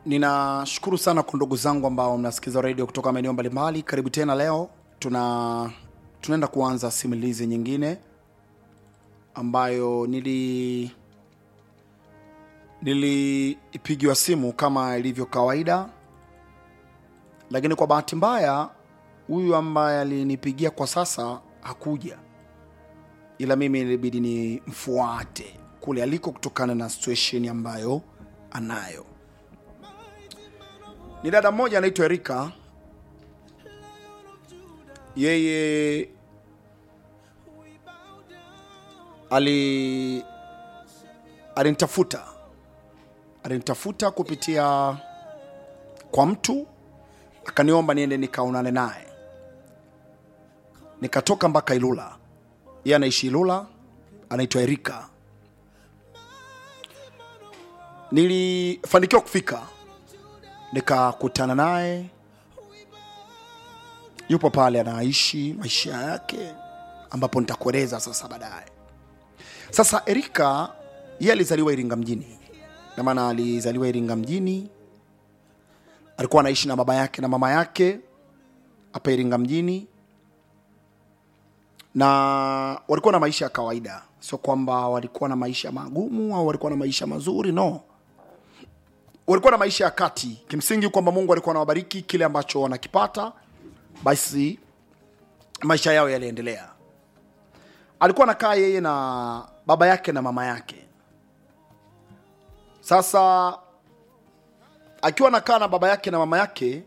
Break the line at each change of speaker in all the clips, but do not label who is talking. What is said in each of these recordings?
ninashukuru sana kwa ndugu zangu ambao mnasikiza redio kutoka maeneo mbalimbali karibu tena leo tuna tunaenda kuanza simulizi nyingine ambayo nili nilipigiwa simu kama ilivyo kawaida lakini kwa bahati mbaya huyu ambaye alinipigia kwa sasa hakuja ila mimi ilibidi ni mfuate kule aliko kutokana na situation ambayo anayo ni dada mmoja anaitwa erika yeye ali alinitafuta alinitafuta kupitia kwa mtu akaniomba niende nikaonane naye nikatoka mpaka ilula yeye anaishi ilula anaitwa erika nilifanikiwa kufika nikakutana naye yupo pale anaishi maisha yake ambapo nitakueleza sasa baadaye sasa erika yeye alizaliwa iringa mjini na maana alizaliwa iringa mjini alikuwa anaishi na baba yake na mama yake hapa iringa mjini na walikuwa na maisha ya kawaida sio kwamba walikuwa na maisha magumu au walikuwa na maisha mazuri no walikuwa na maisha ya kati kimsingi kwamba mungu alikuwa anawabariki kile ambacho wanakipata basi maisha yao yaliendelea alikuwa anakaa yeye na baba yake na mama yake sasa akiwa anakaa na baba yake na mama yake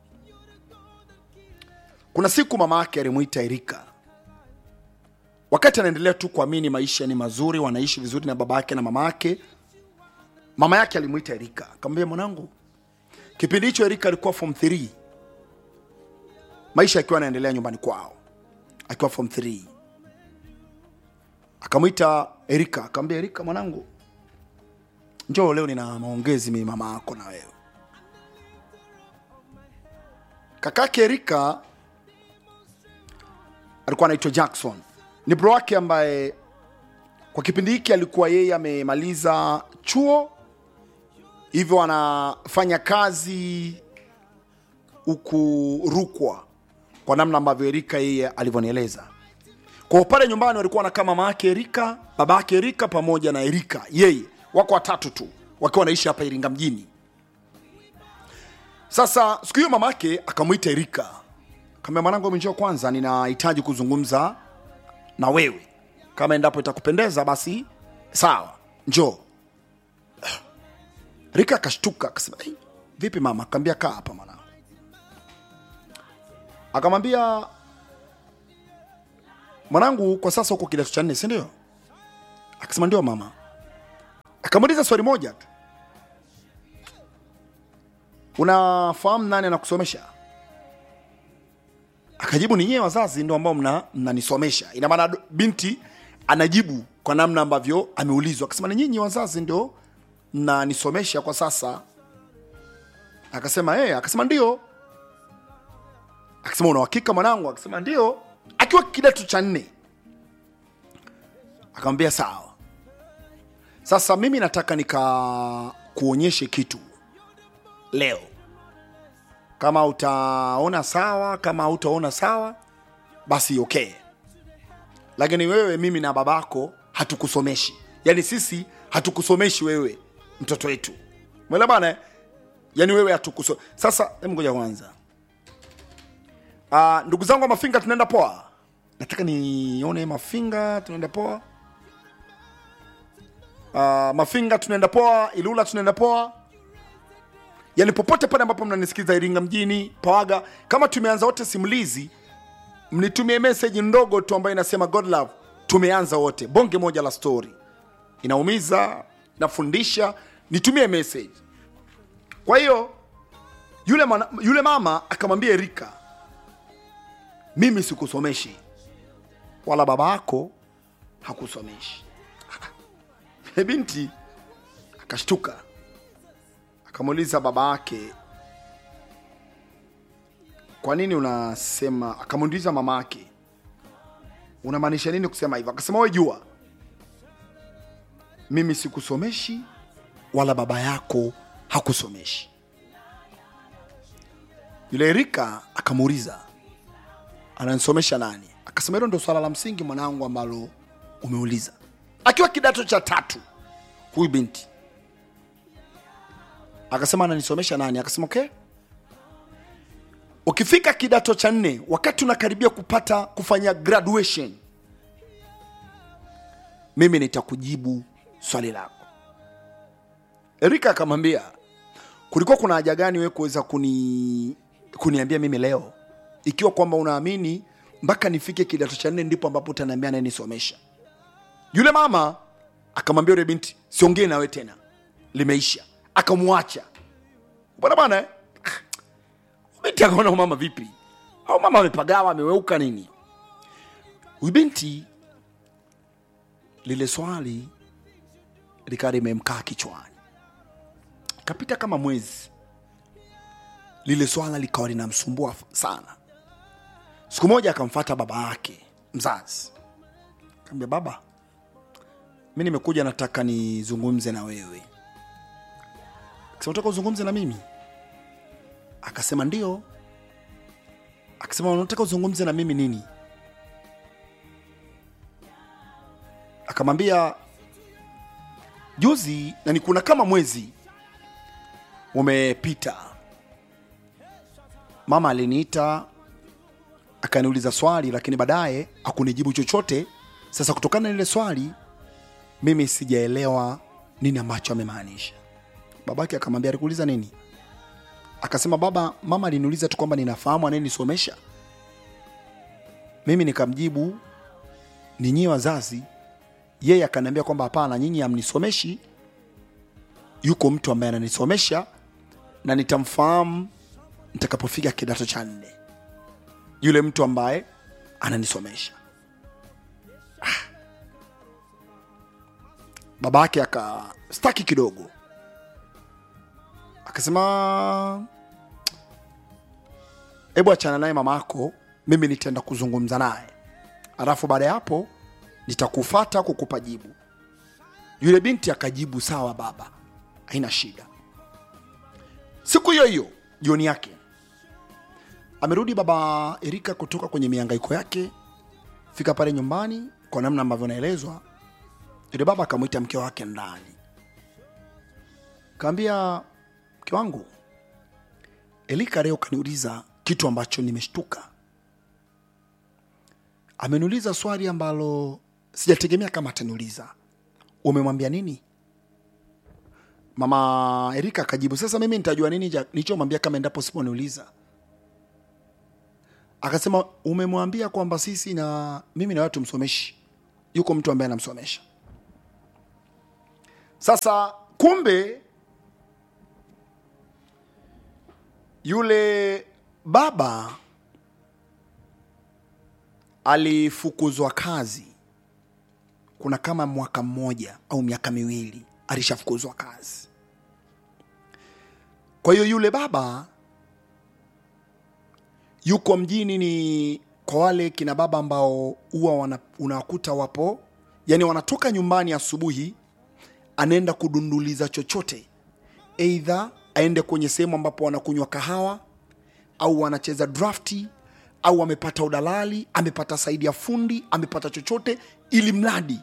kuna siku mama yake alimwita erika wakati anaendelea tu kuamini maisha ni mazuri wanaishi vizuri na baba yake na mama yake mama yake alimwita erika akamwambia mwanangu kipindi hicho erika alikuwa form 3 maisha akiwa anaendelea nyumbani kwao akiwa form 3 akamwita erika akamwambia erika mwanangu njoo leo nina maongezi mimi mama yako na wewe kakake erika alikuwa anaitwa jackson ni bro wake ambaye kwa kipindi hiki alikuwa yeye amemaliza chuo hivyo anafanya kazi huku rukwa kwa namna ambavyo erika yeye alivyonieleza kwa pale nyumbani walikuwa wanakaa mama yake erika baba yake erika pamoja na erika yeye wako watatu tu wakiwa wanaishi hapa iringa mjini sasa siku hiyo mama yake akamwita erika kaambia mwanangu njoo kwanza ninahitaji kuzungumza na wewe kama endapo itakupendeza basi sawa njoo rika akashtuka akasema "Ei, vipi mama akaambia kaa hapa mwanangu akamwambia mwanangu kwa sasa huko kidato cha nne si ndio akasema ndio mama akamuuliza swali moja tu unafahamu nani anakusomesha akajibu ni nyewe wazazi ndo ambao mna- mnanisomesha ina maana binti anajibu kwa namna ambavyo ameulizwa akasema ni nyinyi wazazi ndio mnanisomesha kwa sasa akasema hey, akasema ndio akasema una uhakika mwanangu akasema ndio akiwa kidato cha nne akamwambia sawa sasa mimi nataka nikakuonyeshe kitu leo kama utaona sawa kama hautaona sawa basi okay lakini wewe mimi na babako hatukusomeshi yaani sisi hatukusomeshi wewe mtoto wetu mwele bana yaani wewe hatukuso sasa hebu ngoja kwanza uh, ndugu zangu wa mafinga tunaenda poa nataka nione mafinga tunaenda poa uh, mafinga tunaenda poa ilula tunaenda poa yani popote pale ambapo mnanisikiza iringa mjini pawaga kama tumeanza wote simulizi mnitumie meseji ndogo tu ambayo inasema god love tumeanza wote bonge moja la story inaumiza nafundisha nitumie message kwa hiyo yule, mana, yule mama akamwambia erika mimi sikusomeshi wala baba yako hakusomeshi binti akashtuka akamuuliza baba yake kwa nini unasema akamuuliza mama yake unamaanisha nini kusema hivyo akasema we jua mimi sikusomeshi wala baba yako hakusomeshi yule erika akamuuliza ananisomesha nani akasema hilo ndo swala la msingi mwanangu ambalo umeuliza akiwa kidato cha tatu huyu binti akasema ananisomesha nani akasema okay ukifika kidato cha nne wakati unakaribia kupata kufanya graduation mimi nitakujibu swali lako erika akamwambia kulikuwa kuna haja gani wewe kuweza kuni kuniambia mimi leo ikiwa kwamba unaamini mpaka nifike kidato cha nne ndipo ambapo utaniambia nayenisomesha yule mama akamwambia yule binti siongee nawe tena limeisha akamwacha bwana bwana eh? binti akaona huyu mama vipi au mama amepagawa ameweuka nini huyu binti lile swali likawa limemkaa kichwani kapita kama mwezi lile swala likawa linamsumbua sana siku moja akamfata baba yake mzazi kaambia baba mi nimekuja nataka nizungumze na wewe akasema unataka uzungumze na mimi akasema ndio akasema unataka uzungumze na mimi nini akamwambia juzi na ni kuna kama mwezi umepita mama aliniita akaniuliza swali lakini baadaye akunijibu chochote sasa kutokana na lile swali mimi sijaelewa nini ambacho amemaanisha babake akamwambia alikuuliza nini akasema baba mama aliniuliza tu kwamba ninafahamu anayenisomesha mimi nikamjibu ni nyie wazazi yeye akaniambia kwamba hapana nyinyi hamnisomeshi yuko mtu ambaye ananisomesha na nitamfahamu nitakapofika kidato cha nne yule mtu ambaye ananisomesha ah. baba yake akastaki kidogo akasema hebu achana naye mama yako mimi nitaenda kuzungumza naye alafu baada ya hapo nitakufata kukupa jibu yule binti akajibu sawa baba haina shida siku hiyo hiyo jioni yake amerudi baba erika kutoka kwenye miangaiko yake fika pale nyumbani kwa namna ambavyo naelezwa yule baba akamwita mke wake ndani kaambia mke wangu elika leo kaniuliza kitu ambacho nimeshtuka ameniuliza swali ambalo sijategemea kama ataniuliza umemwambia nini mama erika akajibu sasa mimi nitajua nini ja- nilichomwambia kama endapo siponiuliza akasema umemwambia kwamba sisi na mimi na watu msomeshi yuko mtu ambaye anamsomesha sasa kumbe yule baba alifukuzwa kazi kuna kama mwaka mmoja au miaka miwili alishafukuzwa kazi kwa hiyo yule baba yuko mjini ni kwa wale kina baba ambao huwa wana- unawakuta wapo yani wanatoka nyumbani asubuhi anaenda kudunduliza chochote eidha aende kwenye sehemu ambapo wanakunywa kahawa au wanacheza drafti au amepata udalali amepata saidi ya fundi amepata chochote ili mradi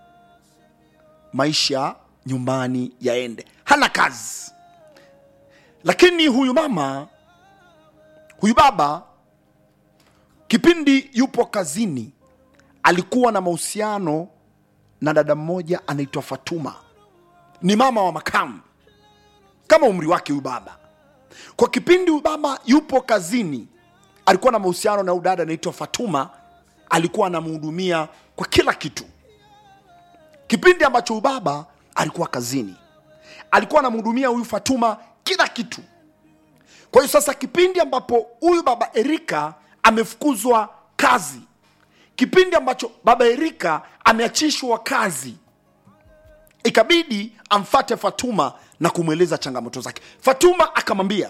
maisha nyumbani yaende hana kazi lakini huyu mama huyu baba kipindi yupo kazini alikuwa na mahusiano na dada mmoja anaitwa fatuma ni mama wa makamu kama umri wake huyu baba kwa kipindi huyu baba yupo kazini alikuwa na mahusiano na huyu dada anaitwa fatuma alikuwa anamhudumia kwa kila kitu kipindi ambacho huyu baba alikuwa kazini alikuwa anamhudumia huyu fatuma kila kitu kwa hiyo sasa kipindi ambapo huyu baba erika amefukuzwa kazi kipindi ambacho baba erika ameachishwa kazi ikabidi amfate fatuma na kumweleza changamoto zake fatuma akamwambia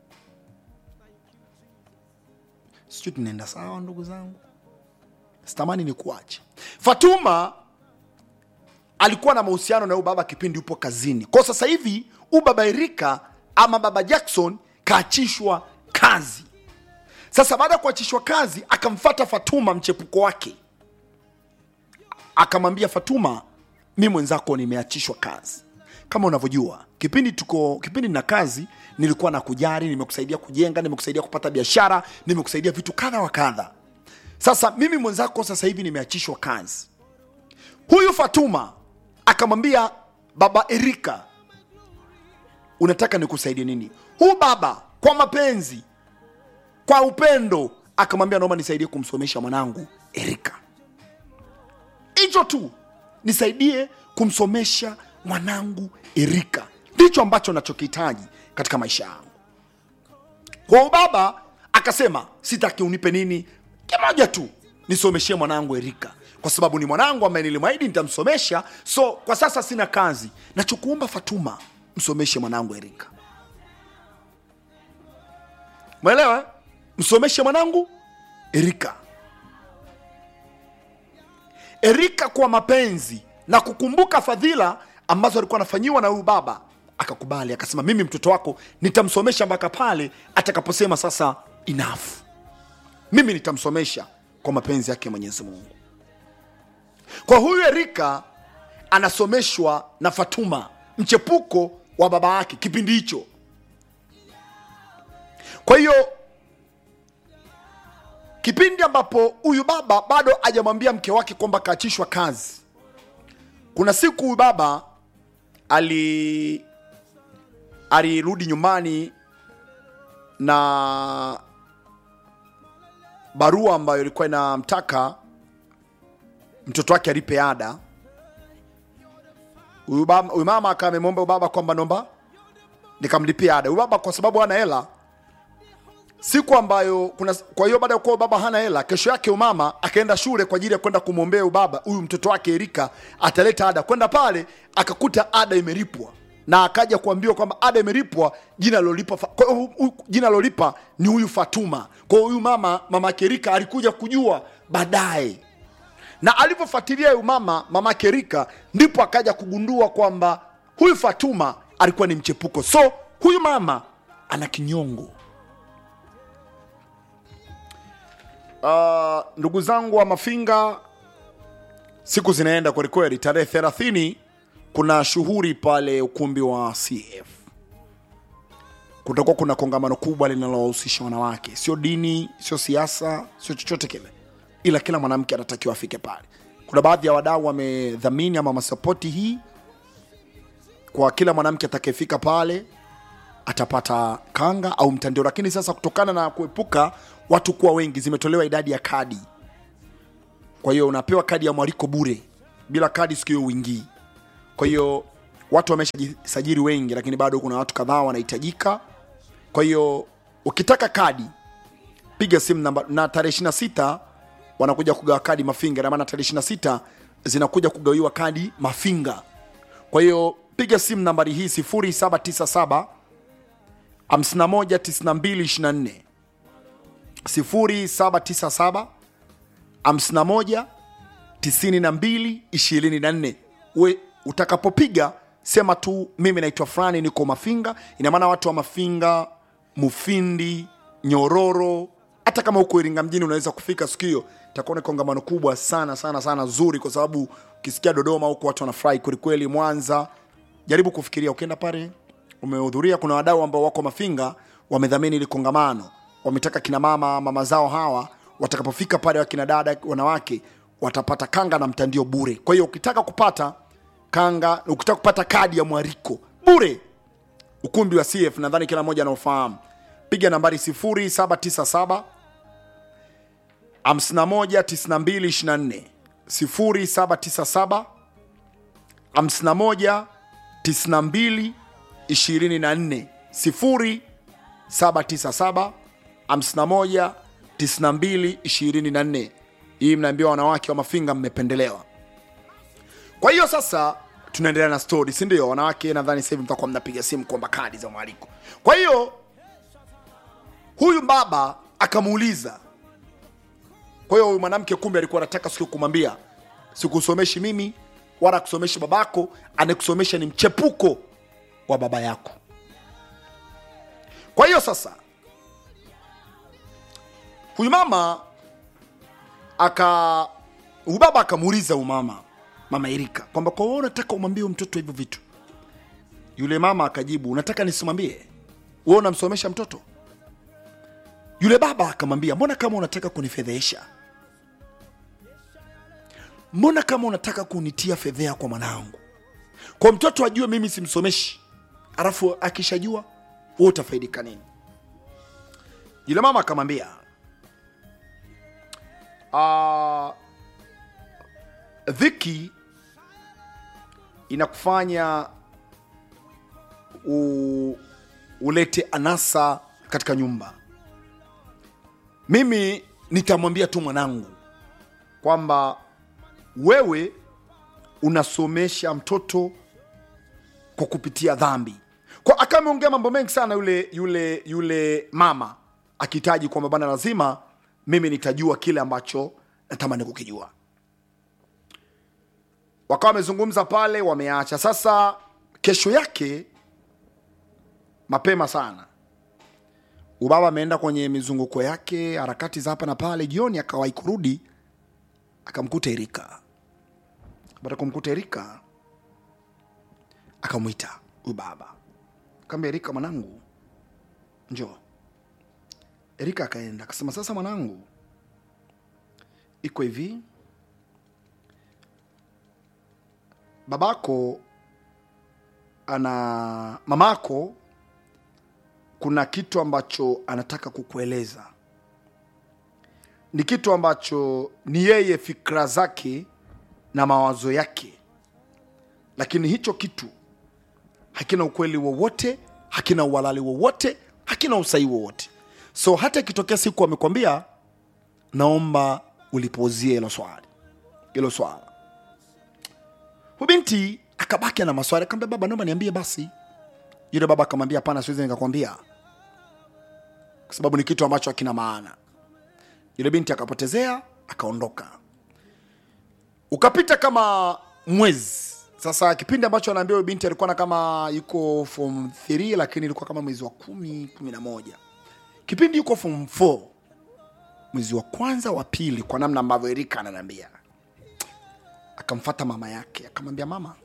sijui tunaenda sawa ndugu zangu sitamani ni kuache fatuma alikuwa na mahusiano na huyu baba kipindi yupo kazini kwa sasa hivi huyu baba erika ama baba jackson kaachishwa kazi sasa baada ya kuachishwa kazi akamfata fatuma mchepuko wake akamwambia fatuma mi mwenzako nimeachishwa kazi kama unavyojua kipindi tuko kipindi na kazi nilikuwa na kujari nimekusaidia kujenga nimekusaidia kupata biashara nimekusaidia vitu kadha wa kadha sasa mimi mwenzako sasa hivi nimeachishwa kazi huyu fatuma akamwambia baba erika unataka nikusaidie nini huu baba kwa mapenzi kwa upendo akamwambia naomba nisaidie kumsomesha mwanangu erika hicho tu nisaidie kumsomesha mwanangu erika ndicho ambacho nachokihitaji katika maisha yangu kwa baba akasema sitaki unipe nini kimoja tu nisomeshie mwanangu erika kwa sababu ni mwanangu ambaye nilimwahidi nitamsomesha so kwa sasa sina kazi nachokuomba fatuma msomeshe mwanangu erika mwelewa msomeshe mwanangu erika erika kwa mapenzi na kukumbuka fadhila ambazo alikuwa anafanyiwa na huyu baba akakubali akasema mimi mtoto wako nitamsomesha mpaka pale atakaposema sasa enough mimi nitamsomesha kwa mapenzi yake mwenyezi mungu kwa huyu erika anasomeshwa na fatuma mchepuko wa baba yake kipindi hicho kwa hiyo kipindi ambapo huyu baba bado hajamwambia mke wake kwamba kaachishwa kazi kuna siku huyu baba ali alirudi nyumbani na barua ambayo ilikuwa inamtaka mtoto wake alipe ada huyu baba- huyu mama akawa amemwomba huyu baba kwamba nomba nikamlipia ada huyu baba kwa sababu hana hela siku ambayo kuna kwa hiyo baada ya kuwa baba hana hela kesho yake umama akaenda shule kwa ajili ya kwenda kumwombea ubaba huyu mtoto wake erika ataleta ada kwenda pale akakuta ada imelipwa na akaja kuambiwa kwamba ada imelipwa jina lolipa kwa hiyo hu- hu- jina lolipa ni huyu fatuma kwa hiyo huyu mama mama yake erika alikuja kujua baadaye na alivyofuatilia huyu mama mama yake erika ndipo akaja kugundua kwamba huyu fatuma alikuwa ni mchepuko so huyu mama ana kinyongo uh, ndugu zangu wa mafinga siku zinaenda kwelikweli tarehe thelathini kuna shughuli pale ukumbi wa cf kutakuwa kuna kongamano kubwa linalohusisha wanawake sio dini sio siasa sio chochote kile ila kila mwanamke anatakiwa afike pale kuna baadhi ya wadau wamedhamini ama masapoti hii kwa kila mwanamke atakayefika pale atapata kanga au mtandio lakini sasa kutokana na kuepuka watu kuwa wengi zimetolewa idadi ya kadi kwa hiyo unapewa kadi ya mwaliko bure bila kadi siku hiyo uingii kwa hiyo watu wameshajisajili wengi lakini bado kuna watu kadhaa wanahitajika kwa hiyo ukitaka kadi piga simu namba na tarehe 26 wanakuja kugawa kadi mafinga na maana tarehe 26 zinakuja kugawiwa kadi mafinga kwa hiyo piga simu nambari hii 0797 519224 0797 51 92 24 we utakapopiga sema tu mimi naitwa fulani niko mafinga ina maana watu wa mafinga mufindi nyororo hata kama huko iringa mjini unaweza kufika siku hiyo itakuwa ni kongamano kubwa sana sana sana zuri kwa sababu ukisikia dodoma huko watu wanafurahi kwelikweli mwanza jaribu kufikiria ukienda pale umehudhuria kuna wadau ambao wako mafinga wamedhamini ili kongamano wametaka kina mama mama zao hawa watakapofika pale wakina dada wanawake watapata kanga na mtandio bure kwa hiyo ukitaka kupata kanga ukitaka kupata kadi ya mwariko bure ukumbi wa cf nadhani kila mmoja anaofahamu piga nambari 0797 519224 0797 51 92 24 0797 51 92 24 hii mnaambiwa wanawake wa mafinga mmependelewa kwa hiyo sasa tunaendelea na story si ndio wanawake nadhani sasa hivi mtakuwa mnapiga simu kuomba kadi za mwaliko kwa hiyo huyu baba akamuuliza kwa hiyo huyu mwanamke kumbe alikuwa anataka siku kumwambia sikusomeshi mimi wala kusomeshi babako anayekusomesha ni mchepuko wa baba yako kwa hiyo sasa huyu mama aka huyu baba akamuuliza huyu mama mama Erika kwamba kwa wewe unataka umwambie huyu mtoto hivyo vitu yule mama akajibu unataka nisimwambie wewe unamsomesha mtoto yule baba akamwambia mbona kama unataka kunifedhesha mbona kama unataka kunitia fedhea kwa mwanangu kwa mtoto ajue mimi simsomeshi alafu akishajua wewe utafaidika nini yule mama akamwambia "Ah, dhiki inakufanya u, ulete anasa katika nyumba mimi nitamwambia tu mwanangu kwamba wewe unasomesha mtoto kwa kupitia dhambi kwa akawa ameongea mambo mengi sana yule yule yule mama akihitaji kwamba bana lazima mimi nitajua kile ambacho natamani kukijua wakawa wamezungumza pale wameacha sasa kesho yake mapema sana ubaba ameenda kwenye mizunguko yake harakati za hapa na pale jioni akawahi kurudi akamkuta erika baada ya kumkuta erika akamwita huyu baba kaambia erika mwanangu njoo erika akaenda akasema sasa mwanangu iko hivi babako ana mamako kuna kitu ambacho anataka kukueleza ni kitu ambacho ni yeye fikra zake na mawazo yake lakini hicho kitu hakina ukweli wowote hakina uhalali wowote hakina usahihi wowote so hata ikitokea siku amekwambia naomba ulipozie hilo swali hilo swala huyu binti akabaki na maswali akamwambia baba naomba niambie basi yule baba akamwambia hapana siwezi nikakwambia kwa sababu ni kitu ambacho hakina maana yule binti akapotezea akaondoka ukapita kama mwezi sasa kipindi ambacho anaambia huyo binti alikuwa na kama yuko form 3 lakini ilikuwa kama mwezi wa kumi kumi na moja kipindi yuko form 4 mwezi wa kwanza wa pili kwa namna ambavyo erika ananiambia akamfata mama yake akamwambia mama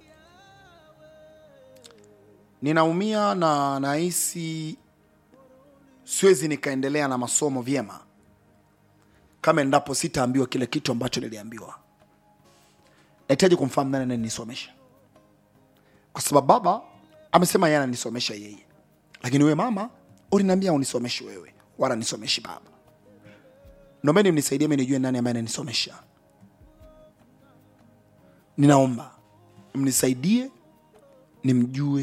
ninaumia na nahisi siwezi nikaendelea na masomo vyema kama endapo sitaambiwa kile kitu ambacho niliambiwa nahitaji kumfahamu nani anayenisomesha kwa sababu baba amesema yeye ananisomesha yeye lakini wewe mama uliniambia unisomeshe wewe wala nisomeshi baba nombeni mnisaidie mi nijue nani ambaye ananisomesha ninaomba mnisaidie nimjue